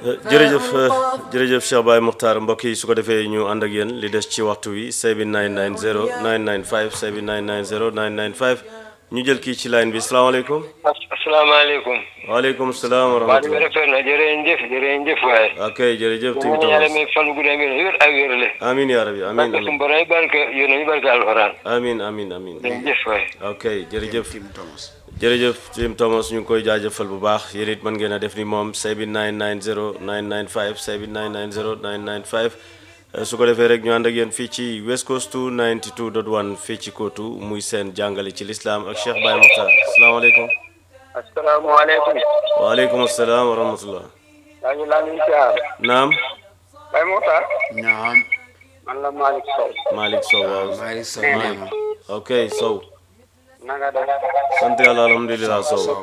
jërëjëf jërëjëf Cheikh Baye Muxtaar mbokk yi su ko defee ñu ànd ak yéen li des ci waxtu wi say bi 990 995 say bi 990 995 ñu jël kii ci line bi salaamaaleykum. asalaamaaleykum. waaleykum salaam wa maa ngi rahmatulah. rafet na jërëjëf jërëjëf waaye. ok jërëjëf. ñu ngi yàlla may fan gu dem wér ak wérle. amiin yaa rabi amiin barke suñu amiin borom yi barke yéen a ngi barke alxuraan. amiin amiin amiin. jërëjëf waaye. ok jërëjëf jërëjëf Tim Thomas ñu ngi koy jaajëfal bu baax yéen it mën ngeen a def ni moom say bi 990 995 say bi 990 995 Eh, su ko defee rek ñu ànd ak yéen fii ci West Coast 92.1 fii ci Kootu muy seen jàngale ci lislaam ak Cheikh Baye Mokhtar asalaamaaleykum asalaamaaleykum. waaleykum asalaam wa rahmatullah yaa ngi laa ngi siyaar. naam Baye Moussa. naam man la Malick Sow. Malick Sow waaw Malick Sow nee na ok Sow na nga def. sant yàlla alhamdulilah Sow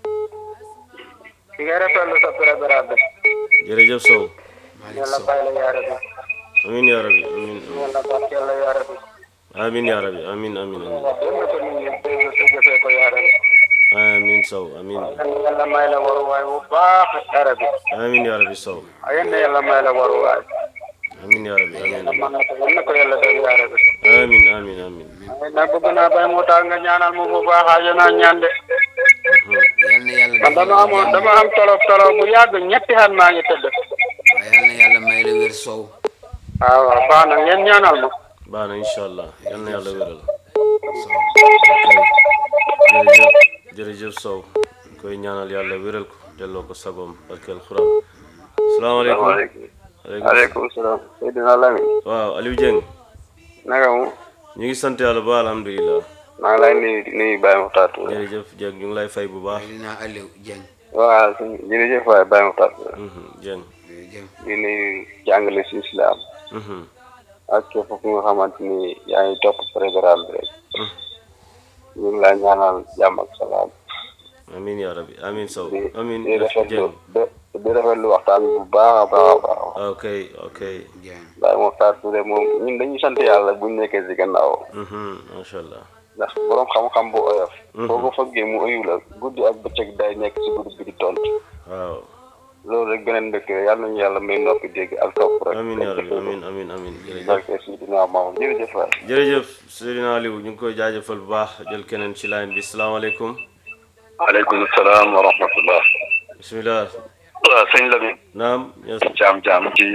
ki nga rafetlu sa programme bi. jërëjëf Sow Malick yàlla Sow bàyyi la yaa rabbi. amin yaa rabi amin yàlla barkeel la yaa rabbi. amin yaa rabi amin amin amin yal na ko nit ñi dégg te jëfee ko yaa rabbi. amin Sow amin yàlla may la waruwaay bu baax yaa rabbi. amin yaa rabi Sow yal na yàlla may la waruwaay. amin yaa rabi amin yàlla mën na ko yal na ko yàlla def yaa rabbi. amin amin amin na bëgg naa Baye Moussa nga ñaanal ma bu baax aajo naa ñaan de. yal na yàlla man dama amoon dama am tolof tolof bu yàgg ñetti at maa ngi tëdd. waaye yal na yàlla may la wér Sow waaw waaw baax na ngeen ñaanal ma. baax na incha allah yal na yàlla wéral Sow jërëjëf jërëjëf Sow koy ñaanal yàlla wéral ko delloo ko sagoom barkeel xuraan salaamaaleykum aleykum aleykum salaam. Seydina Lamine. waaw Aliou Dieng naka mu. ñu ngi sant yàlla ba alhamdulilah maa ngi lay nuyu di nuyu Baye Moussa Touré. jërëjëf Dieng ñu ngi lay fay bu baax Seydina Aliou Dieng waaw suñu jërëjëf waay Baye Moussa Touré. Mhm, Dieng jërëjëf di nuyu jàngale si islam. Mhm, ak képp ku nga xamante ni yaa ngi topp programme bi rek. ñu ngi lay ñaanal jàmm ak salaam. amin yaa rabi amin Sow di amin di rafetlu Dieng de- di rafetlu waxtaan bi bu baax a baax a baax. ok ok Dieng Baye Moussa Touré moom ñun dañuy sant yàlla buñ nekkee si gannaaw. Mhm, macha allah ndax borom xam-xam bu oyof. boo ko fëggee mu oyu la guddi ak bëccëg day nekk si guddi bi di tontu. waaw loolu rek beneen dëkk la yàlla nañu yàlla may noppi dégg ak topp rek. amin yaa rabi amin amin amin jërëjëf barke si dinaa maam jërëjëf waay. jërëjëf Seydina Aliou ñu ngi koy jaajëfal bu baax jël keneen ci line bi salaamaaleykum aleykum salaam wa rahmatullah bismillah waaw sëñ Lamine naam yes. jaam jaam ci